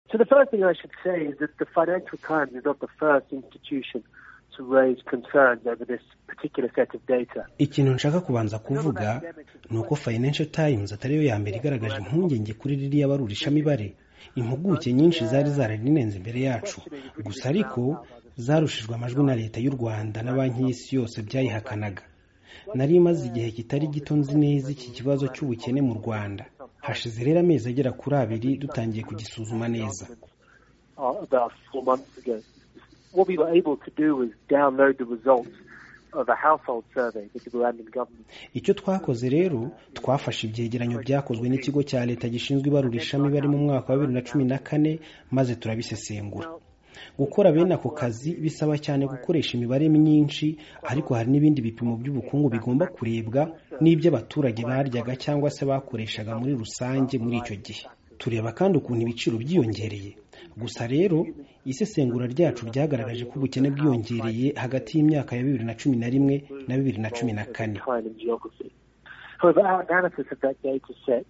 So the first thing I should say is that the Financial Times is not the first institution to raise concerns over this particular set of data. ikintu nshaka kubanza kuvuga ni uko financial times atari yo ya mbere igaragaje impungenge kuri ririya barurishamibare impuguke nyinshi zari zararinenze imbere yacu gusa ariko zarushijwe amajwi na leta y'u rwanda na banki y'isi yose byayihakanaga nari imaze igihe kitari gito nzi neza iki kibazo cy'ubukene mu rwanda hashize rero amezi agera kuri abiri dutangiye kugisuzuma neza uh, about four months ago. What we were able to do was download the results of a household survey that the Rwandan government. icyo twakoze rero twafashe ibyegeranyo byakozwe n'ikigo cya leta gishinzwe ibarurishamibare mu mwaka wa bibiri na cumi na kane maze turabisesengura gukora bene ako kazi bisaba cyane gukoresha imibare myinshi ariko hari n'ibindi bipimo by'ubukungu bigomba kurebwa n'iby'abaturage baryaga cyangwa se bakoreshaga muri rusange muri icyo gihe tureba kandi ukuntu ibiciro byiyongereye gusa rero isesengura ryacu ryagaragaje ko ubukene bwiyongereye hagati y'imyaka ya bibiri na cumi na rimwe na bibiri na cumi na kane decline in geography. However, our analysis of that data set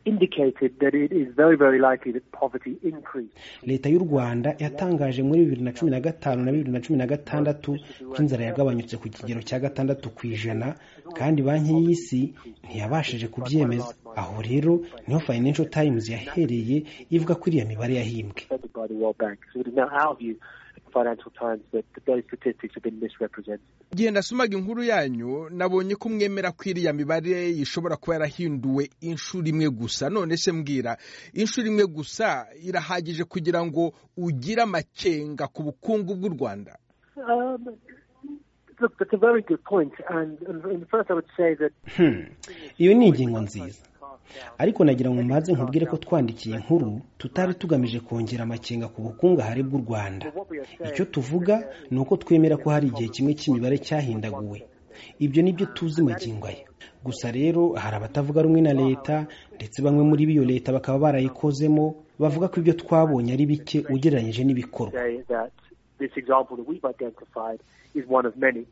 indicated that it is very, very likely that poverty increased. leta y'u rwanda yatangaje muri bibiri na cumi na gatanu na bibiri na cumi na gatandatu ko inzara yagabanyutse ku kigero cya gatandatu ku ijana kandi banki y'isi ntiyabashije kubyemeza aho rero niho financial times yahereye ivuga ko iriya mibare yahimbwe Affected by the World Bank. So it is now our view at the Financial Times that those statistics have been misrepresented. igihe nasomaga inkuru yanyu nabonye ko mwemera ko iriya mibare ishobora kuba yarahinduwe inshuro imwe gusa none se mbwira inshuro imwe gusa irahagije kugira ngo ugire amakenga ku bukungu bw'u rwanda Um, look, that's a very good point. And, and, and first, I would say that Hmm, iyo ni ingingo nziza ariko nagira ngo mbanze nkubwire ko twandikiye inkuru tutari tugamije kongera amakenga ku bukungahare bw'u rwanda icyo tuvuga ni uko twemera ko hari igihe kimwe cy'imibare cyahindaguwe ibyo ni byo tuzi magingo aya gusa rero hari abatavuga rumwe na leta ndetse bamwe muri biyo leta bakaba barayikozemo bavuga ko ibyo twabonye ari bike ugereranyije n'ibikorwa say that this example that we've identified is one of many.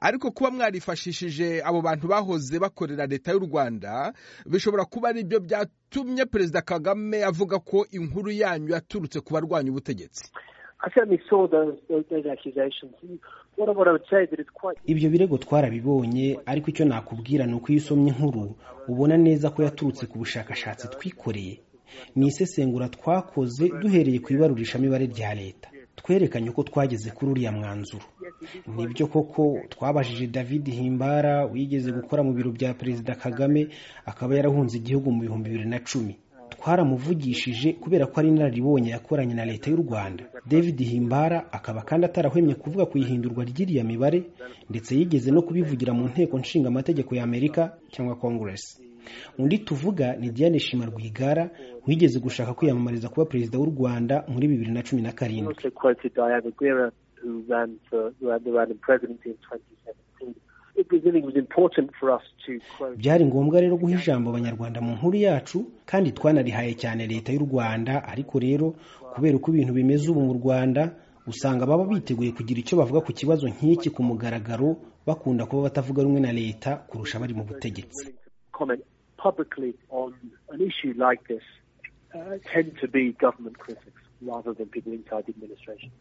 ariko kuba mwarifashishije abo bantu bahoze bakorera leta y'u rwanda bishobora kuba ari byo byatumye perezida kagame avuga ko inkuru yanyu yaturutse ku barwanya ubutegetsi I certainly saw those those, those accusations. What, I- what I would say that it's quite ibyo birego twarabibonye ariko icyo nakubwira ni uko iyo usomye inkuru ubona neza ko yaturutse ku bushakashatsi twikoreye ni isesengura twakoze duhereye ku ibarurishamibare rya leta twerekanye uko twageze kuri uriya mwanzuro nibyo koko twabajije david himbara wigeze gukora mu biro bya perezida kagame akaba yarahunze igihugu mu bihumbi bibiri na cumi twaramuvugishije kubera ko ari inararibonye yakoranye na leta y'u rwanda david himbara akaba kandi atarahwemye kuvuga ku ihindurwa ry'iriya mibare ndetse yigeze no kubivugira mu nteko nshinga amategeko ya amerika cyangwa congress undi tuvuga ni diane shima rwigara wigeze gushaka kwiyamamariza kuba perezida w'u rwanda muri bibiri na cumi na You karindwi also quoted Diana Guerra, who ran for ran the Rwandan presidency in 2017. It was, I think it was important for us to quote. byari ngombwa rero guha ijambo abanyarwanda mu nkuru yacu kandi twanarihaye cyane leta y'u rwanda ariko rero kubera uko ibintu bimeze ubu mu rwanda usanga baba biteguye kugira icyo bavuga ku kibazo nk'iki ku mugaragaro bakunda kuba batavuga rumwe na leta kurusha abari mu butegetsi willing to comment publicly on an issue like this uh, tend to be government critics rather than people inside the administration.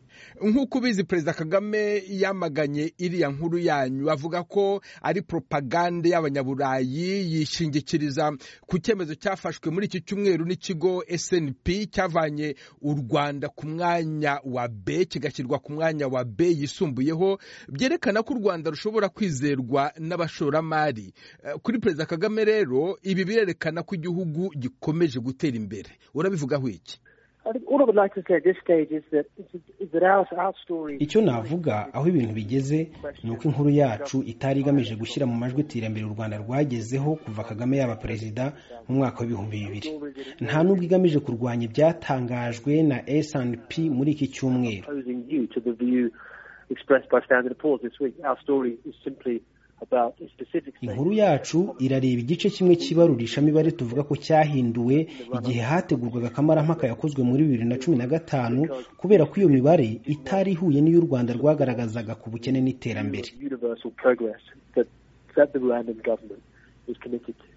nk'uko ubizi perezida kagame yamaganye iriya nkuru yanyu avuga ko ari propagande y'abanyaburayi yishingikiriza ku cyemezo cyafashwe muri iki cyumweru n'ikigo snp cyavanye u rwanda ku mwanya wa b kigashyirwa ku mwanya wa b yisumbuyeho byerekana ko u rwanda rushobora kwizerwa n'abashoramari Eh, kuri perezida kagame rero ibi birerekana ko igihugu gikomeje gutera imbere urabivugaho iki I think all I would like to say at this stage is that, is that our, our story icyo navuga aho ibintu bigeze ni uko inkuru yacu itari igamije gushyira mu majwi iterambere u rwanda rwagezeho kuva kagame yaba perezida mu mwaka w'ibihumbi bibiri nta n'ubwo igamije kurwanya ibyatangajwe na snp muri iki cyumweru opposing you to the view expressed by Standard and Poor's this week. Our story is simply about a specific statement. inkuru yacu irareba igice kimwe cy'ibarurishamibare tuvuga ko cyahinduwe igihe hategurwaga akamaramaka yakozwe muri bibiri na cumi na gatanu kubera ko iyo mibare itari ihuye n'iyo u rwanda rwagaragazaga ku bukene n'iterambere universal progress that, that the Rwandan government is committed to.